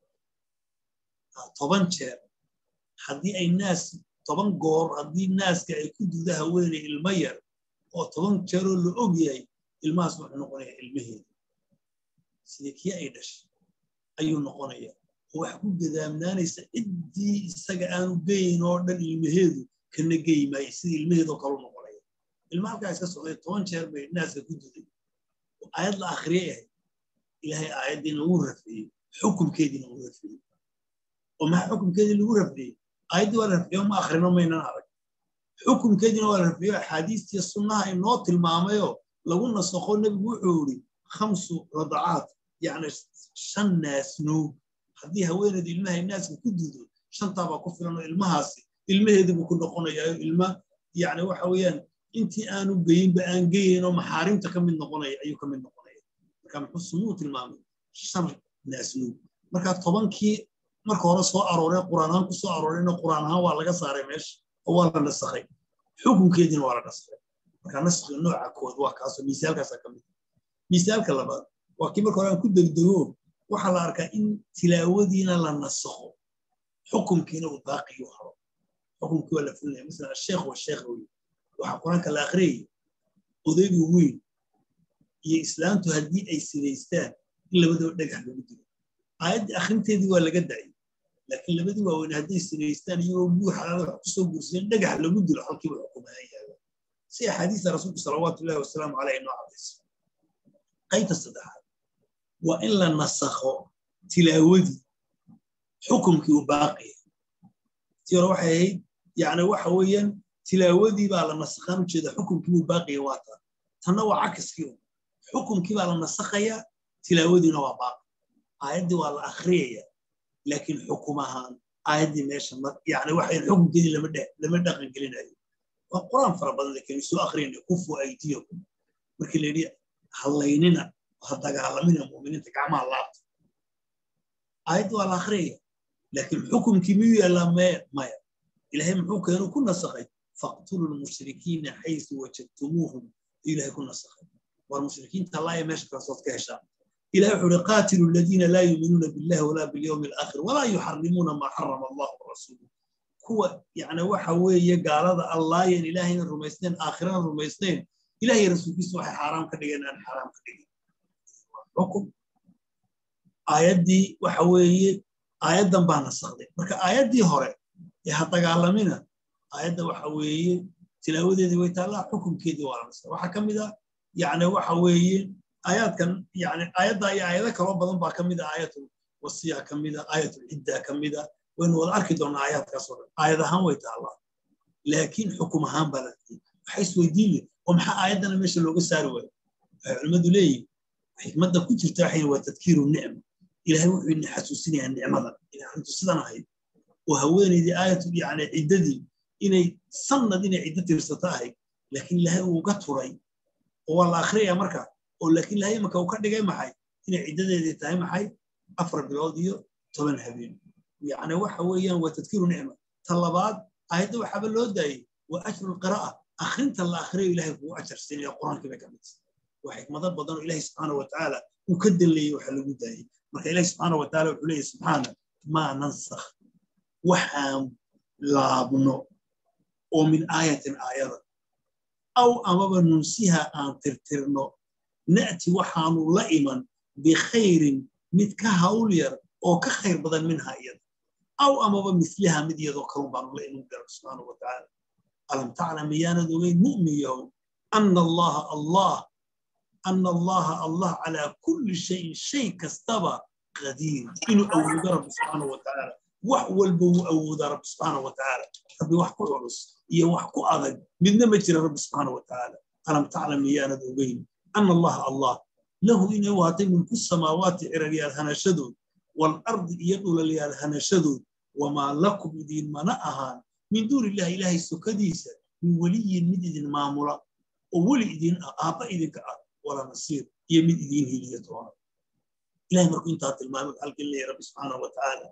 toban jeer haddii ay naas toban goor haddii naaska ay ku duda haweenay ilmo yar oo toban jeeroo la og yahay ilmahaas wuxuu noqonayaa ilmaheeda sida kii ay dhashay ayuu noqonaya oo wax ku gadaamnaanaysa ciddii isaga aanu geyn oo dhan ilmaheedu kana geyi maayo sida ilmaheedoo kalu noqonaya ilma halkaa iska socday toban jeer bay naaska ku duday aayad la akhriyay ahayd ilaahay aayaddiina wuu rafeeyey xukumkeediina uu rafciyey oo maxaa xukumkeedii lagu rafciyey aayaddii waa la rafciyo ma akhrino maynan arag xukumkeediina waa la rafciyo axaadiistii sunnaha inoo tilmaamayoo lagu nasakho nebigu wuxuu yidhi khamsu radacaat yacni shan naasnuug haddii haweeneedu ilmahay naaska ku duudo shantaabaa ku filan oo ilmahaasi ilmaheedibuu ku noqonayaa ilma yacni waxa weeyaan intii aanu geyinba aan geyayn oo maxaarimta ka mid noqonaya ayuu ka mid noqonaya marka muxuu sunuu tilmaamay shan naasnuug marka tobankii marka hore soo arooree quraan ahaan ku soo aroorayna quraan ahaan waa laga saaray meesha oo waa la nasakhay xukunkeediina waa la nasakhay marka naskhiga nooca kood waa kaasoo miisaalkaasaa ka mid miisaalka labaad waa kii marka hore aan ku degdego waxaa la arkaa in tilaawadiina la nasakho xukumkiina uu baaqiyu haro xukumkii waa la fulinaya masalan asheekh wa sheekh wey waxaa qur-aanka la akhriyaya odaygu weyn iyo islaantu haddii ay sidaystaan in labadaba dhagax lagu dilo aayaddii akhrinteedii waa laga dacay laakiin labadii waaweyn hadday sidaystaan iyagoo buuxalaada wax kusoo guursadeen dhagax lagu dilo halkiiba xukumahaan yaala si axaadiista rasuulku salawaatu ullahi wasalaamu caleyh noo cadayso qaybta saddexaad waa in la nasakho tilaawadii xukumkii uu baaqiya tii hore waxay ahayd yacni waxa weeyaan tilaawadii baa la nasakhaan ujeeda xukumkii buu baaqiya waa taa tanna waa cakiskii xukumkii baa la nasakhayaa tilaawadiina waa baaqi aayaddii waa la akhriyaya laakiin xukum ahaan aayaddii meesha yani waxay xukumkeedii lama dhaqan gelinayo waa quraan fara badan laakiin soo akhriyana kufu aydiyakum markii la yidhi hallaynina ha dagaalamina mu'miniinta gacmaha laabta aayaddii waa la akhriyaya laakiin xukumkii miyuu yaallaa maya maya ilaahay muxuu keenu ku nasakhay faqtulu lmushrikiina xaysu wajadtumuuhum ilahay ku nasakhay war mushrikiinta laaya meesha kalasood ka heshaa إلى وحول قاتلوا الذين لا يؤمنون بالله ولا باليوم الآخر ولا يحرمون ما حرم الله ورسوله هو يعني وحوي قال هذا الله ين إلهي الرميسنين آخرين الرميسنين إلهي رسول الله وحي حرام كدقين أن حرام كدقين حكم آيات دي وحوي آيات دم بانا الصغدين مركا آيات دي هوري يحطق علمنا آيات دي وحوي تلاوة دي ويتالا حكم كيدي وارمسا وحكم ده يعني وحوي aayaadkan yani aayadda iyo aayado kaloo badan baa ka mid a aayatul wasiya ka mid a aayatul cidda ka mid a waynu wada arki doonaa aayaadkaas oo dhan aayad ahaan way taallaa laakiin xukum ahaan baa la waxay isweydiin le oo maxaa aayaddana meesha looga saari waayo waxay culimmadu leeyihin xikmadda ku jirta waxay waa tadkiiru nicma ilaahay wuxuu ina xasuusinayaa nicmada inay arrintu sidan ahayd oo haweenaydii aayatul yani ciddadii inay sannad inay ciddo tirsato ahayd laakiin ilaahay uu uga turay oo waa la akhriyaya markaa oo laakiin ilahay imaka uu ka dhigay maxay inay ciddadeedii tahay maxay afar bilood iyo toban habeen yacni waxa weeyaan waa tadkiiru nicma ta labaad aayadda waxaaba loo daayey waa ajru lqiraa'a akhrinta la akhriyo ilahay kugu ajar siinaya qur-aankii bay ka mid waa xikmado badan oo ilahay subxaana watacaala uu ka dalleeyey waxa lagu daayey marka ilahi subxaana wataala wuxuu leeyahy subxaana maa nansakh waxaan laabno oo min aayatin aayada aw amaba nunsiha aan tirtirno na'ti waxaanu la iman bikhayrin mid ka hawl yar oo ka khayr badan minha iyada aw amaba misliha mid iyadoo kalun baanu la iman garan subxaanahu watacaala alam taclam miyaanad ogeyn mu'min yahow ana allaha allah ana allaha allah calaa kulli shayin shay kastaba qadiir inuu awoodo rabbi subxaanahu watacaala wax walba wuu awoodaa rabbi subxaanahu watacaala rabbi wax ku culus iyo wax ku adag midna ma jira rabbi subxaanahu watacaala alam taclam miyaanad ogeyn أن الله الله له إن واتي من كل السماوات إرقيال هنشدود والأرض يدول ليال هنشدود وما لكم دين منأها من دون الله إلهي سكديسة من ولي مدد مامورة وولي دين آبا إذن كأب ولا نصير يمد دين هي طوال إلهي مركو انتهت المامور قال لي رب سبحانه وتعالى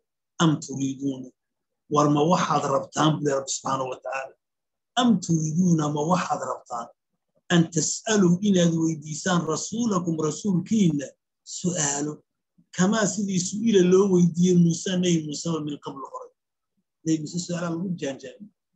أم تريدون ورما وحد ربطان بلي رب سبحانه وتعالى أم تريدون ما وحد ربطان أن تسألوا إلى ويديسان رسولكم رسول كينا سؤاله كما سيدي سئل لو ويدي موسى ني موسى من قبل خرج ني موسى سؤال المجان جان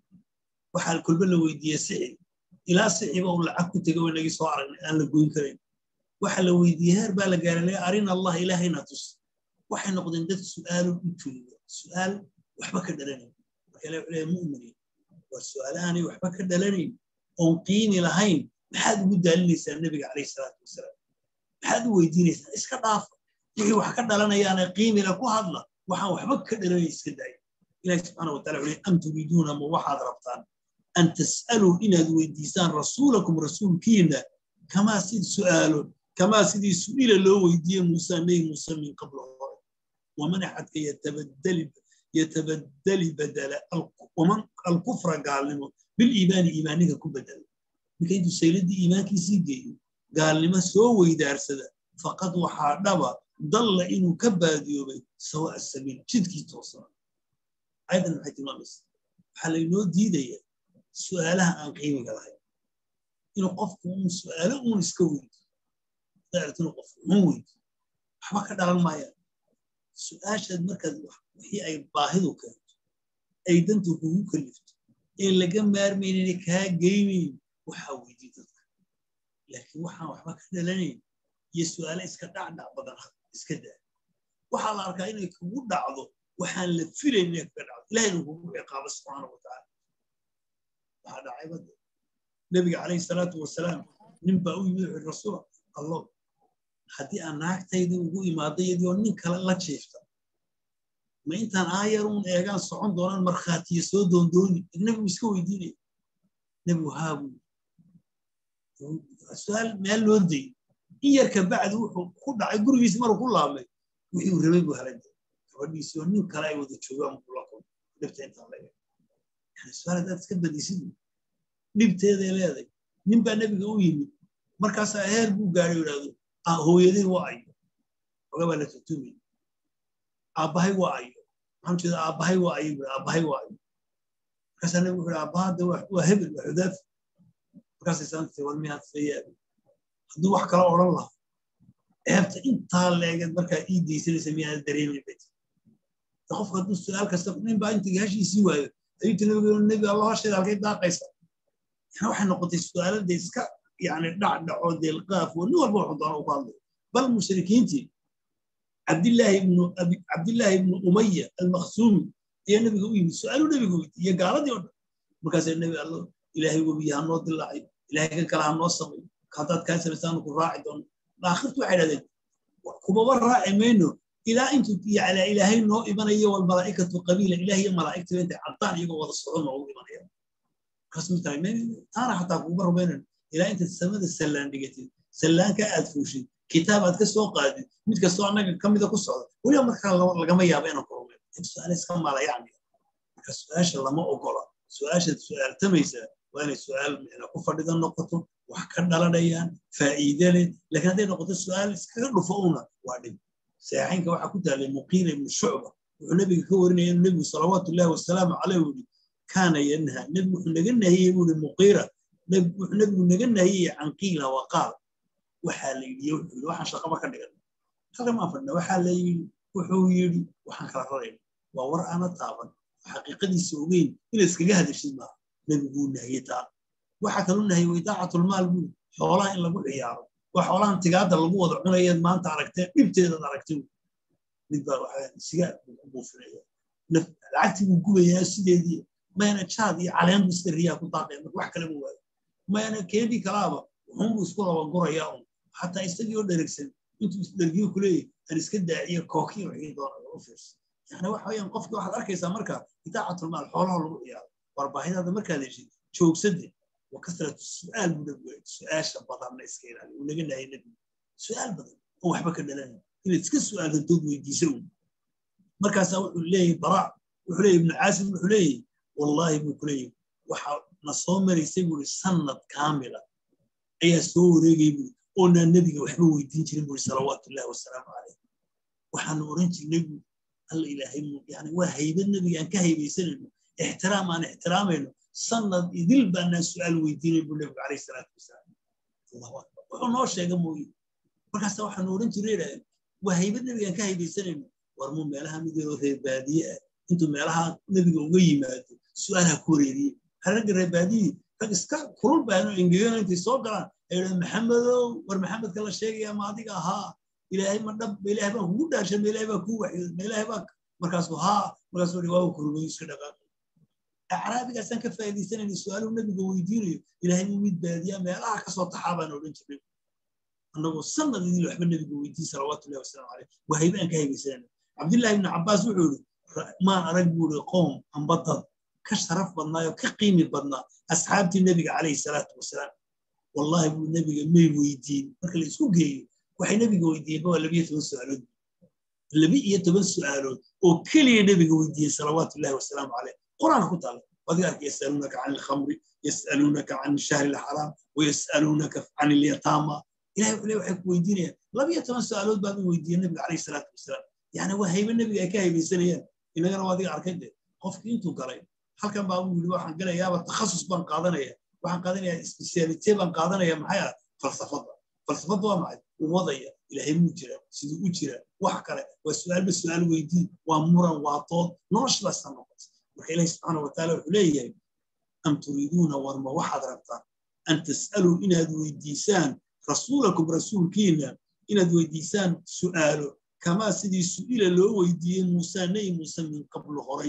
وحال كل بلا ويدي سعي إلى سعي بقول لعكو تقوي نجي صار أن لقوين كريم وحال ويدي هر بالا قال لي أرينا الله إلهنا تس وحال نقدن دت سؤال سؤال وحبك دلني وكلا مؤمنين والسؤالاني وحبك دلني oon qiimi lahayn maxaad ugu daalinaysaa nebiga calayhi salaatu wasalaam maxaad u weydiinaysaa iska dhaafa wixii wax ka dhalanayaana qiimila ku hadla waxaan waxba ka dhalanay iska daaya ilahi subxaana watala wuxuu am turiiduuna ma waxaad rabtaan an tas'aluu inaad weydiisaan rasuulakum rasuulkiina kamaa sid su'aalo kamaa sidii su'ila loo weydiiye muuse nebi muuse min qablo hore waman axadka yatabaddali badala waman alkufra gaalnimo biliimaani iimaaniga ku bedela ninka intuu sayladii iimaankiisii geeyo gaalnimo soo weydaarsada faqad waxaa dhaba dalla inuu ka baadiyoobay sawa'a sabiil jidkii toosana ayadan maxay tilmaamaysa waxaa laynoo diidaya su'aalaha aan qiimiga lahayn inuu qofku uun su'aalo uun iska weydo daartinu qofku uun weydo waxba ka dhalan maayaan su'aashaad markaad wixii ay baahidu keento ay dantu kugu kalifto ee laga maarmaynayna kaa geynayn waxaa weydii dadka laakiin waxaan waxba ka dhalanayn iyo su'aale iska dhacdhac badan iska daa waxaa la arkaa inay kugu dhacdo waxaan la filayn inay kaga dhacdo ilahayna kugu ciqaabo subxaana wa tacaala waxaa dhacay badda nebiga calayhi salaatu wasalaam nin baa u yimid wuxuu rasuul allo haddii aan naagtaydii ugu imaado iyadii oo nin kale la jiifta ma intaan aayar uun eegaan socon doonaan markhaatiya soo doondooni nebigu iska weydiinaya nebigu haabu su-aal meel loo dayay in yar ka bacdi wuxuu ku dhacay gurigiisi maruu ku laabmay wixii uu rabay buu helay gabadhiisii oo nin kale ay wada joogaan kula kulma dhibta intaan laga yani su-aal haddaad iska badisid dhibteeday leeday nin baa nebiga u yimid markaasaa heer buu gaadhay yidhahdo hooyaday waa ayo oga baa la tutumay aabbahay waa ayo maxaan jeeda aabbahay waa ayo bui aabbahay waa ayo markaasaa nebigu wuxuu aabbaha de waa hebel waa xudaafi markaasay saantay war miyaad sayaabi hadduu wax kala odhan lahaa ceebta intaa leegeed markaa ii daysanaysa miyaad dareemin bet qofka hadduu su-aal kasta nin baa intii hashiisii waayo ayuu ti nebiga nebi allah hasheeda halkay daaqaysa yani waxay noqotay su-aalada iska yani dhacdhaco deelqaaf oo nin walba wuxuu doona u ku hadlay bal mushrikiintii cabdillaahi ibnu cabdillaahi ibnu umaya almakhsuumi ayaa nebiga u yimid su-aaluu nebiga weydi iyo gaaladii o dhan markaasaa nebi allo ilaahay webiya ha noo dilaacay ilaahay kan kale ha noo samay haddaad kaa samaysaanu ku raaci doono aakhirtu waxay dhahdeen kumaba raaci mayno ilaa intuu yacla ilaahay noo imanayo walmalaa'ikatu qabiila ilaah iyo malaa'igtiba intay caddaan iyagoo wada socdo noogu imanaya markaas ma tahay taana xataa kuguma rumaynan ilaa intaad samada sallaan dhigatid sallaanka aad fuushid kitaab aad ka soo qaadid mid kastoo annaga ka mida ku socda weliba markaa lagama yaaba inaan ku rumayn su-aale iska malayacni marka su-aasha lama ogola su-aashaad su-aaltamaysaa waa inay su-aal micna ku fadhida noqoto wax ka dhalanayaan faa'iide leh laakiin hadday noqoto su-aal iskaga dhufo una waa dhib saxiixaynka waxaa ku taalay muqiila ibnu shucba wuxuu nebiga ka warinaya inuu nebigu salawaatu ullahi wasalaamu caleyh uu yidhi kaana yanha nebigu wuxuu naga nahiyey buu yidhi muqiira wuxuu nebigu naga nahiyey can qiila wa qaal waxaa la yidhi wuxuu yidhi waxaan shaqaba ka dhigan halka maan fadhina waxaa la yidhi wuxuu yidhi waxaan kala rarayna waa war aana taaban xaqiiqadiisa ogeyn inaad iskaga hadashid maaha nebiguu nahiyey taa waxaa kaluu nahiyey waidaacatulmaal buu xoolaha in lagu ciyaaro waa xoolahan tigaadda lagu wada cunayeed maanta aragtee dhibteedaad aragtay mid baa waxaa sigaar buu ku buufinaya lacagtii buu gubayaa sideedii mayna jaad iyo caleen buu sida riyaa ku daaqaya marka wax kale ma waayo mayna keedii kalaaba wuxuunbuu isku laba gurayaa un xataa isagii oo dheregsan intuu isdhergiyo ku leeyahy aan iska daaciyo kookiyo wixii doona u fiirsa yani waxa weeyaan qofkii waxaad arkaysaa marka idaacatulmaal xoolaha lagu ciyaaro war baahidaada markaad heshid joogsade wa kasratu su'aal buu nabigu su-aasha badanna iska ilaali uu naga nahayay nabigu su-aal badan oo waxba ka dhalanay inaad iska su'aalto dood weydiisa un markaasaa wuxuu leeyahay baraa wuxuu leeyahy ibnu caasim wuxuu leeyahy wallaahi buu ku leeyahy waxa na soo maraysay buuri sanad kaamila ayaa soo wareegay buuri oonaan nebiga waxba weydiin jirin buuri salawaatu ullahi wasalaamu caleyh waxaanu oran jirnay buuri alla ilaahay yani waa haybad nebiga aan ka haybaysanayno ixtiraam aan ixtiraamayno sanad idil baanaan su'aal weydiinay buu nebigu calayhi salaatu wasalaam allahu akbar wuxuu noo sheega mooye markaasa waxaanu oran jiray idhahdeen waa haybad nebiga aan ka haybaysanayno war muu meelaha midoo reer baadiye ah intuu meelaha nebiga uga yimaado su'aalaha ku wareeriye ragga reer baadiyii rag iska kulul baano engegano intay soo galaan ay idhahdeen maxamedow war maxamedka la sheegaya ma adiga ahaa ilaahay ma dhab ma ilaahay baan kugu dhaarshay ma ilaahay baa kuu waxyooday ma ilaahay baa markaasuu haa markaasuu dhi waa kurmayo iska dhaqaaqay acraabigaasaan ka faa'iidaysanayna su-aaluhu nebiga weydiinayo ilaahay muu mid baadiyaa meelaha ka soo taxaa baan odhan jirnay annagoo sanad idil waxba nebiga weydiin salawaatullahi wasalaamu caleyh waa haybe aan ka haybaysanayna cabdillahi ibni cabbaas wuxuu yidhi maan arag buu yidhi qoom amba dad ka sharaf badnaayo ka qiimi badnaa asxaabtii nebiga calayhi salaatu wasalaam wallahi buu nebiga may weydiin marka la isku geeyo waxay nebiga weydiiyeen waa labiyo toban su'aalood labi iyo toban su'aalood oo keliya nebiga weydiiyey salawaatullahi wasalaamu caleyh qur-aanka ku taala wadiga arka yasaluunaka can alkhamri yasaluunaka can shahri alxaraam wayasaluunaka can alyataama ilahay wuxuu le waxay ku weydiinayaan labiyo toban su'aalood baa bay weydiiyeen nebiga calayhi salaatu wasalaam yani waa haybe nebiga ay ka haybaysanayaan inagana waa adiga arkay de qofkii intuu galay halkan baa uu yidhi waxaan galayaaba takhasus baan qaadanaya waxaan qaadanaya specialite baan qaadanaya maxay ah falsafada falsafada waa maxay uu wadaya ilaahay muu jira siduu u jira wax kale waa su'aalba su'aal weydii waa muran waa dood noloshadaasa noqota marka ilahi subxaana wataala wuxuu leeyahay am turiiduuna warma waxaad rabtaan an tas'aluu inaad weydiisaan rasuulakum rasuulkiina inaad weydiisaan su'aalo kamaa sidii su'ila loo weydiiyey muusa nebi muuse min qablu horay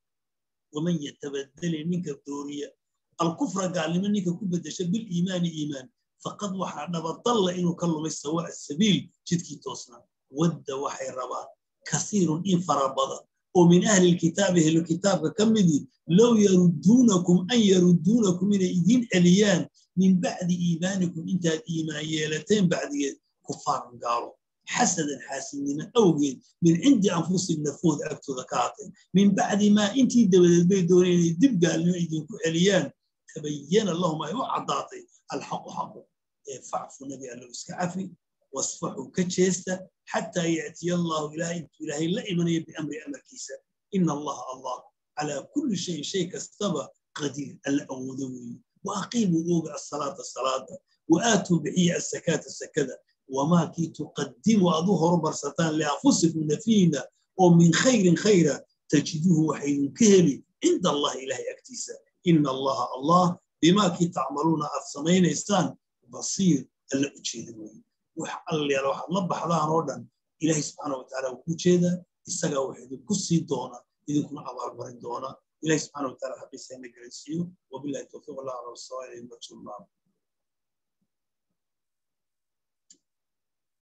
waman yatabadali ninka dooriya alkufra gaalnimo ninka ku bedesha biliimaani iimaan faqad waxaa dhabadalla inuu ka lumay sawaa sabiil jidkii toosnaa wadda waxay rabaan kasiirun in fara badan oo min ahli lkitaabi ahlu kitaabka ka midii low yarudduunakum an yarudduunakum inay idiin celiyaan min bacdi iimaanikum intaad iimaan yeelateen bacdigeed kufaaran gaalo xasadan xaasidnimo awgeed min cindi anfusihim nafooda agtooda ka haatay min bacdi maa intii dabadeed bay dooneen inay dib gaalnimo idinku celiyaan tabayana lahum ay u caddaatay alxaqu xaqu ee facfu nabi allow iska cafi wasfaxu ka jeesta xataa ya'tiya allahu ilahay intuu ilaahay la imanaya biamri amarkiisa ina allaha allah calaa kulli shayin shay kastaba qadiir alla awoodo weeye waaqiimuu ooga asalaata salaada waaatuu bixiya asakaata sakada wamaa kii tuqadimu aad u horumarsataan lianfusikum nafiina oo min khayrin khayra tajiduhu waxaydin ka heli cinda allahi ilahay agtiisa ina allaha allah bimaa kii tacmaluuna aad samaynaysaan basiir alla u jeeda weeye wax allayaala waxaad la baxdaan oo dhan ilahay subxaana wataala wuu ku jeedaa isagaa wax idinku sii doona idinkuna abaalmarin doona ilahay subxaana wataala xaqiisa ina garansiiyo wabilahi towfiiq allah ala wasawa ilayhi wajhu allah